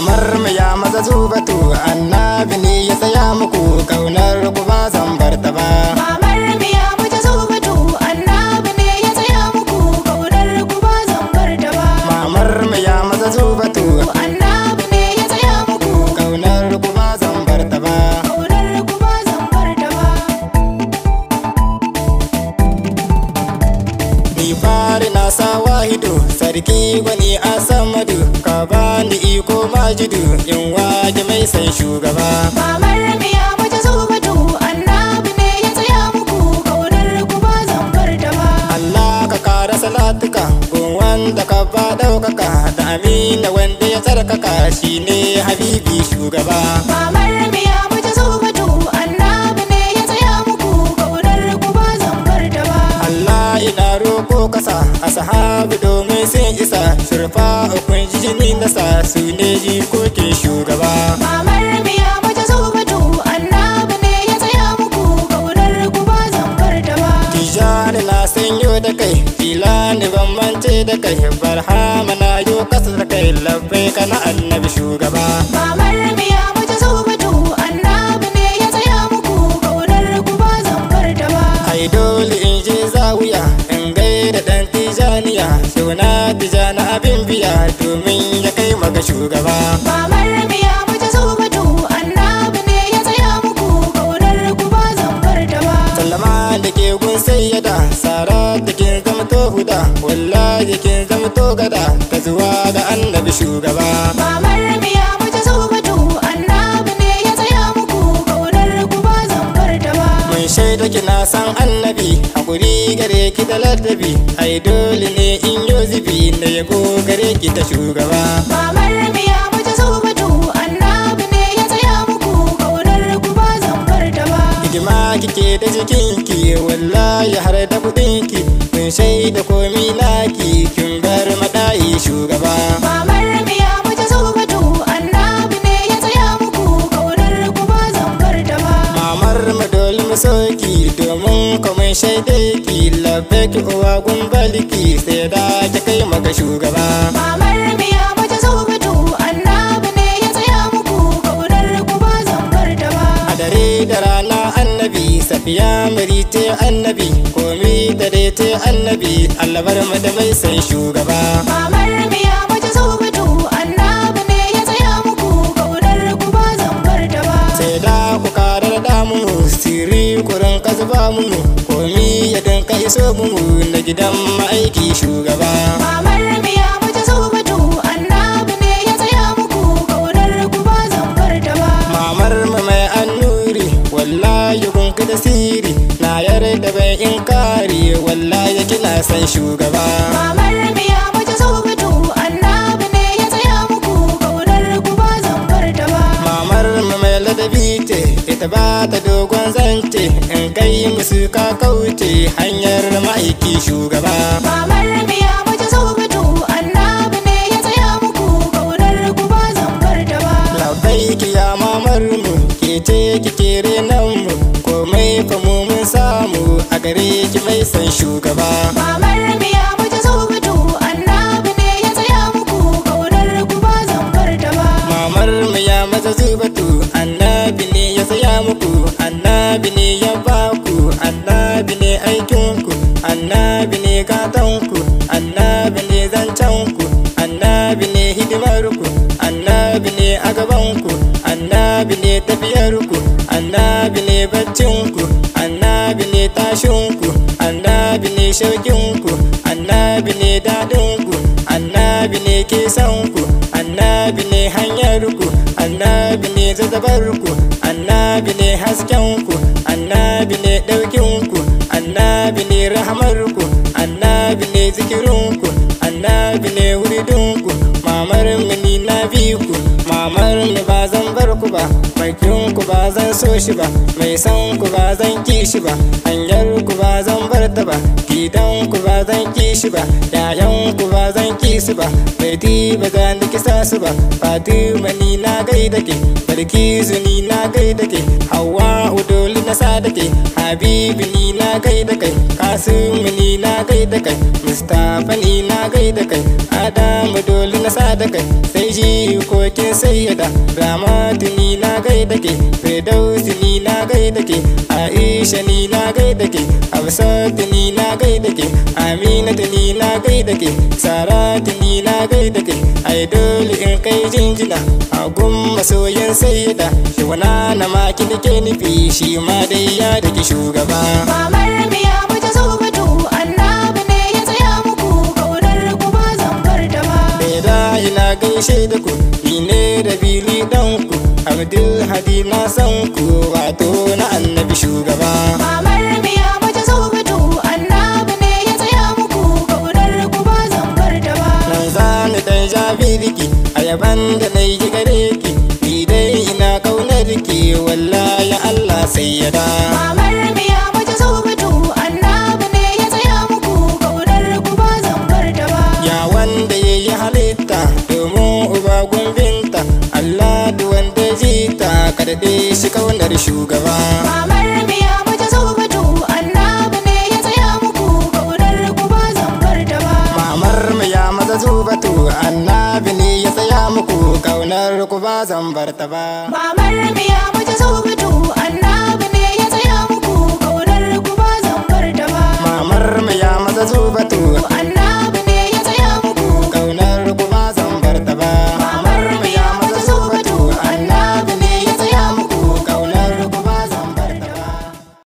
mamar mu ya maza zubatu annabi ne ya tsaya muku kaunar ku ba zan bar ta ba Mamar miya mace zubatu annabi ne ya tsaya muku kaunar ku ba zan bar ta ba. mamar mu ya maza zubatu Annabi ne ya tsaya muku kaunar ku ba zan bar ta ba kaunar ku ba zan bar ta ba. ni fari na sa wahidu sarki gwani a samadu ka bani iko majidu in waje mai san shugaba Mamar miya mace zubatu annabi ne ya tsaya muku kaunar ku ba zan bar ta ba. Allah ka kara salatuka gun wanda ka ba daukaka da amina wanda ya tsarkaka shine habibi shugaba Mamar miya mace zubatu annabi ne ya tsaya muku kaunar ku ba zan bar ta ba. Allah ina roko kasa a sahabu domin sun isa surfa ukun jini nasa su ne jikokin shugaba Mamar miya mace zubatu annabi ne ya tsaya muku kaunar ku ba zan bar ta ba. Tijani na sanyo da kai filani ban mance da kai barhama na yo kasa da kai labbai kana annabi shugaba Mamar miya mace zubatu annabi ne ya tsaya muku kaunar ku ba zan bar ta ba. ai dole in je zawiya in gaida dan tijaniya suna tijani abin biya domin ya kai maka shugaba Mamar miya mace zubatu annabi ne ya tsaya muku kaunar ku ba zan bar ta ba. sallama da ke gun sayyada sara da ke zama to huda wallahi kin zama to gada ka zuwa ga annabi shugaba Mamar miya mace zubatu annabi ne ya tsaya muku kaunar ku ba zan bar ta ba. mun shaida kina san annabi hakuri gare ki da ladabi ai dole ne in yo zibi na yabo gare ki ta shugaba Mamar miya mace zubatu annabi ne ya tsaya muku kaunar ku ba zan bar ta ba. hidima kike da jikinki wallahi har da kudinki mun shaida komi naki kin bar madayi shugaba Mamar miya mace zubatu annabi ne ya tsaya muku kaunar ku ba zan bar ta ba. mamar mu dole mu soki domin kuma shaide ki labbaki uwa gumbaliki sai da ki kai maka shugaba Mamar miya mace zubatu annabi ne ya tsaya muku kaunar ku ba zan bar ta ba. a dare da rana annabi safiya marite annabi komi dare te annabi allabar mu da mai san shugaba Mamar miya mace zubatu annabi ne ya tsaya muku kaunar ku ba zan bar ta ba. sai da ku karar da mu siri kurin kasba mu komi ya dinka iso mu na gidan ma'aiki shugaba Mamar miya mace zubatu annabi ne ya tsaya muku kaunar ku ba zan bar ta ba. mamar mu mai annuri wallahi kun da siri na yarda bai inkari wallahi kina san shugaba Mamar miya mace zubatu annabi ne ya tsaya muku kaunar ku ba zan bar ta ba. mamar mu mai ladabi ce ita ba ta dogon zance in kai musu ka kauce hanyar ma'aiki shugaba Mamar miya mace zubatu annabi ne ya tsaya muku kaunar ku ba zan bar ta ba. labai ki ya mamar mu ke ce ki kere nan mu komai fa mu mun samu a gare ki mai san shugaba Mamar miya mace zubatu annabi ne ya tsaya muku kaunar ku ba zan bar ta ba. mamar mu ya maza zubatu annabi ne ya saya muku annabi ne ya baku annabi ne aikinku annabi ne gatanku annabi ne zancenku annabi ne hidimarku annabi ne a gabanku annabi ne tafiyarku annabi ne baccinku annabi ne tashinku annabi ne shaukinku annabi ne daɗinku annabi ne kesanku annabi ne hanyarku annabi ne zazzabarku annabi ne haskenku annabi ne ɗaukinku annabi ne rahamarku annabi ne zikirinku annabi ne wuridinku mamar mu ni na bi ku mamar mu ba zan bar ku ba bakin ku ba zan so shi ba mai san ku ba zan ki shi ba hanyar ku ba zan bar ta ba gidan ku ba zan ki shi ba yayan ku ba zan ki su ba baiti ba zan kisa su ba fatima ni na gaida ke barkizu ni na gaida ke hawa udoli na sa da ke habibi ni na gaida kai kasimu ni na gaida kai mustapha ni na gaida kai adamu doli na sa da kai sai ji kokin sai sayyada ramatu ni na gaida ke firdausi ni na gaida ke aisha ni na gaida ke hafsatu ni na gaida ke aminatu ni na gaida ke saratu ni na gaida ke ai dole in kai jinjina a gun masoyin sayyada shi wana na maki da ke nufi shi ma dai ya dake shugaba Mamar miya mace zubatu annabi ne ya tsaya muku kaunar ku ba zan bar ta ba. da ina gaishe da ku ni ne da bili dan ku abdul hadi na san ku wato na annabi shugaba Mamar miya mace zubatu annabi ne ya tsaya muku kaunar ku ba zan bar ta ba. nan za ni dan jabirki a yaban da na yi gare ki ni dai ina kaunar ki wallahi allah sai ya da Mamar miya mace zubatu annabi ne ya tsaya muku kaunar ku ba zan bar ta ba. ya wanda ya yi halitta domin uba gumbinta allah da wanda jita karɗe shi kaunar shugaba Mamar miya mace zubatu annabi ne ya tsaya muku kaunar ku ba zan bar ta ba. Mamar mu ya maza zubatu annabi ne ya tsaya muku kaunar ku ba zan bar ta ba. Mamar miya mace zubatu